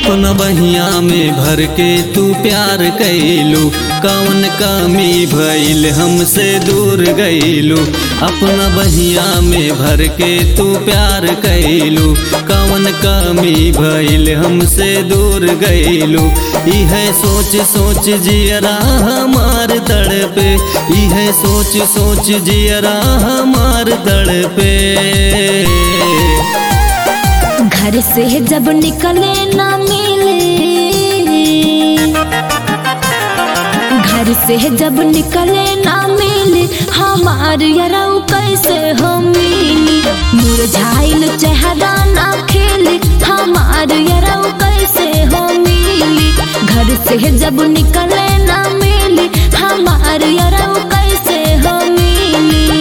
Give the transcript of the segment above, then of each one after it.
अपना बहिया में भर के तू प्यार कैलू कौन कमी भइल हमसे दूर गईलू अपना बहिया में भर के तू प्यार कैलू कौन कमी भइल हमसे दूर गईलू इह सोच सोच जियरा हमार तड़पे इह सोच सोच जियरा हमार तड़पे घर से जब निकले ना मिले घर से जब निकले ना मिले हमार यरऊ कैसे हो मिली मुरझाइल चेहरा ना खेले हमार यरऊ कैसे हो मिली घर से जब निकले ना मिले हमार यरऊ कैसे हो मिली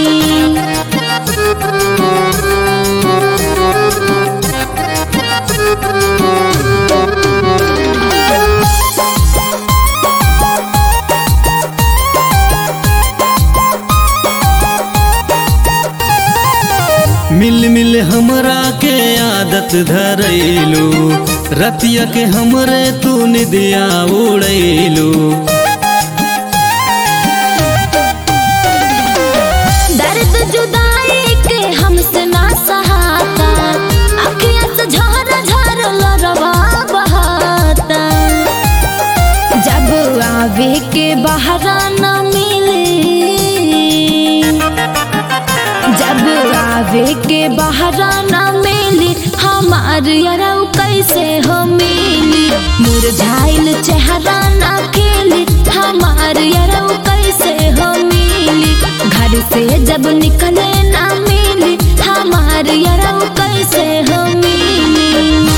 मिल मिल हमरा के आदत धरैलू रतिया के हमरे तू निदिया उड़ैलू दर्द जुदाई के हमसे ना सहाता अखियां से झर झर लरवा बहाता जब आवे के बहरा न मिले जब आवे के बहरा न मिले हमार यरऊ कैसे हो मिली मुरझाइल चेहरा ना खेले हमार यरऊ कैसे हो मिली घर से जब निकले ना मिली हमार यरऊ कैसे हो मिली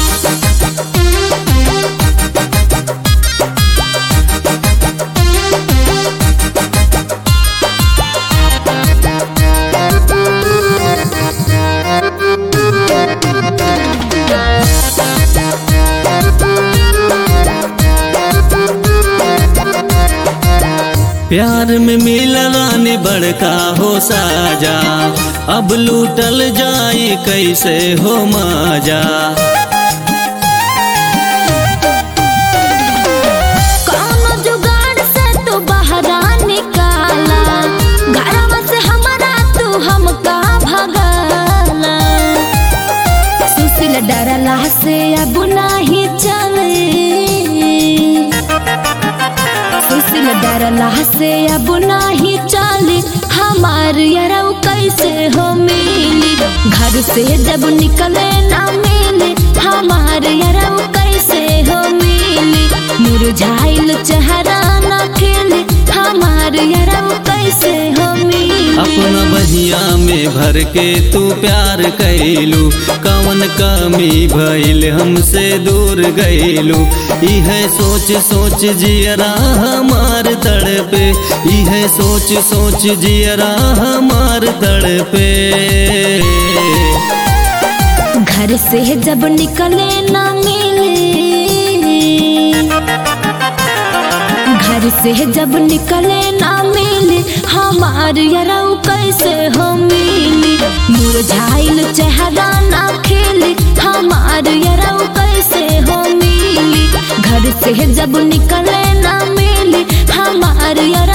प्यार में मिलना ने बड़का हो साजा अब लूटल जाई कैसे हो माजा कौनो जुगाड़ से तू बहरा निकाला घरवा से हमारा तू हमका भगाला सुशील डरला से अब नाही चले सुशील डरला से अब नाही चले हमार यरऊ कैसे हो मिली घर से जब निकले ना मिले हमार यरऊ कैसे हो मिली मुरझाइल चेहरा ना खेले हमार यरऊ कैसे हो मिली अपना बहिया में भर के तू प्यार कैलू कौन कमी भइल हमसे दूर गईलू इह सोच सोच जियरा हमार तड़पे इह सोच सोच जियरा हमार तड़पे घर से जब निकले ना मिले घर से जब निकले ना मिले हमार यरऊ कैसे हो मिली मुरझाइल चेहरा ना खेले हमार यरऊ कैसे हो मिली घर से जब निकले ना मिले हमार यरऊ